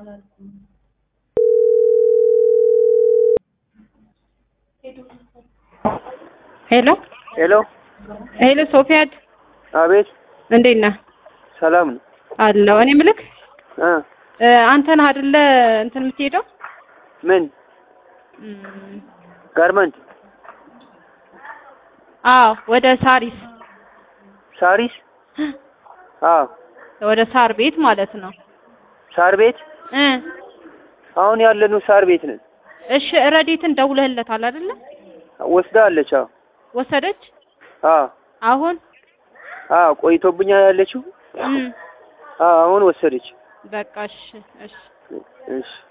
ሄሎ ሄሎ ሄሎ ሶፊያድ አቤት እንዴት ነህ? ሰላም ነው አለሁ። እኔ ምልክ እ እ አንተ ነህ አይደለ እንትን የምትሄደው ምን እም፣ ጋርመንት አዎ ወደ ሳሪስ ሳሪስ አዎ ወደ ሳር ቤት ማለት ነው ሳር ቤት እ አሁን ያለነው ሳር ቤት ነን እሺ ረዴትን ደውለህለታል አይደለ? ወስዳለች አዎ ወሰደች አዎ አሁን አዎ ቆይቶብኛል ያለችው እም፣ አዎ አሁን ወሰደች በቃ እሺ እሺ እሺ